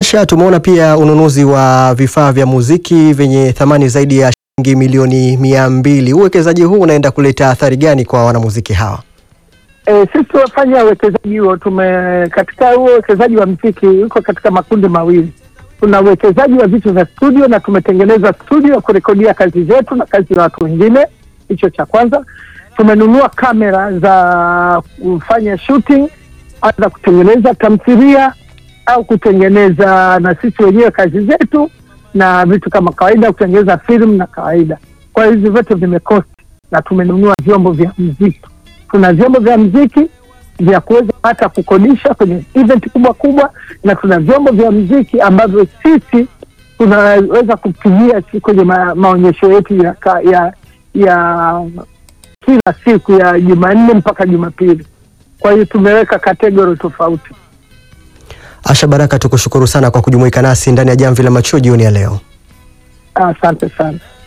Kisha tumeona pia ununuzi wa vifaa vya muziki vyenye thamani zaidi ya shilingi milioni mia mbili. Uwekezaji huu unaenda kuleta athari gani kwa wanamuziki hawa? E, sisi tunafanya uwekezaji huo tume katika huo uwekezaji wa mziki uko katika makundi mawili. Tuna uwekezaji wa vitu vya studio na tumetengeneza studio ya kurekodia kazi zetu na kazi za watu wengine. Hicho cha kwanza. Tumenunua kamera za kufanya shooting, za kutengeneza tamthilia au kutengeneza na sisi wenyewe kazi zetu na vitu kama kawaida, kutengeneza filamu na kawaida. Kwa hiyo hizi vyote vimekosti, na tumenunua vyombo vya mziki tuna vyombo vya mziki vya kuweza hata kukodisha kwenye event kubwa kubwa, na tuna vyombo vya mziki ambavyo sisi tunaweza kutumia kwenye ma, maonyesho yetu ya, ka- ya ya kila siku ya Jumanne mpaka Jumapili. Kwa hiyo tumeweka kategori tofauti. Asha Baraka, tukushukuru sana kwa kujumuika nasi ndani ya Jamvi la Macho jioni ya leo. Asante sana.